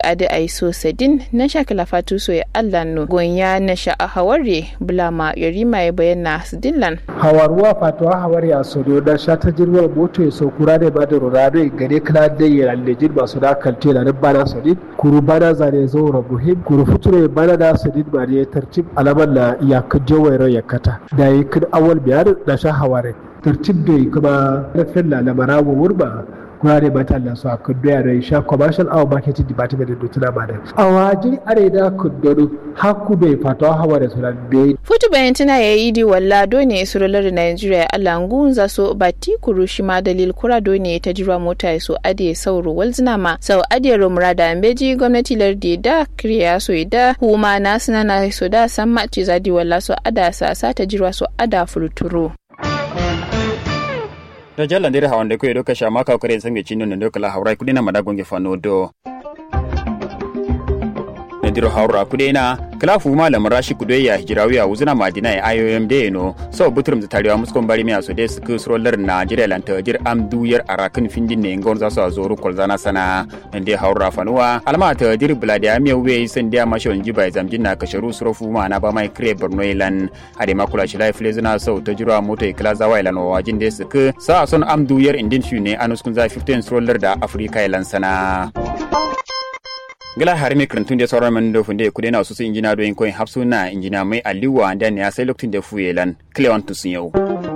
adi ai so sadin na shakala fatu so ya Allah no gonya na sha a haware bulama yarima ya bayyana sidillan hawaruwa fatuwa hawari a sodo da sha ta jirwar moto ya saukura da ba da rurare gare kala da ya lejin masu da kalte da bana sadin kuru bana zane zo rabuhim kuru future bana da sadin ba da ya tartib alamar na ya kaje wayar ya kata da yi kin awal biyar da sha haware tartib da kuma rafin lalamara wa wurba kurare ba ta su a kudu yare sha commercial awa marketing department da tuna ba da a waje are da kudu haku bai fata hawa da sunan bai futu bayan tana ya yi di walla dole surular nigeria alangun za so bati kuru shi ma dalil kura dole ta jira mota ya so ade sauro walzina ma sau ade romura da ambeji gwamnati lardi da kiriya so da huma na sinana so da san ma ci zadi walla so ada sa sa ta jira so ada furturo. da jalla ndiri hawande ko edo kasha maka kore sange chino ndo kala hawrai kudina madagonge fano do ndiro hawra kudena kala fu malam rashi kude ya hijirawi a wuzuna madina ya IOM de no so butrum tariwa muskon bari mi aso de sku sroller na jire lan tajir am duyar arakin findin ne ngon zaso azoru kolzana sana nde hawra fanuwa alma tajir bladi amiya we sen dia mashon jiba zamjin na kasharu srofu ma na ba mai kre borno ilan ade makula shi life lezuna so tajira moto ikla zawa ilan wajin de sku sa son am duyar indin shune anuskun za 15 sroller da afrika ilan sana gila har mi krantun da sauran man da funde kudena wasu su injina doyin koyin hapsuna injina mai aliwa da ne ya sai lokacin da fuyelan cleon tusun yau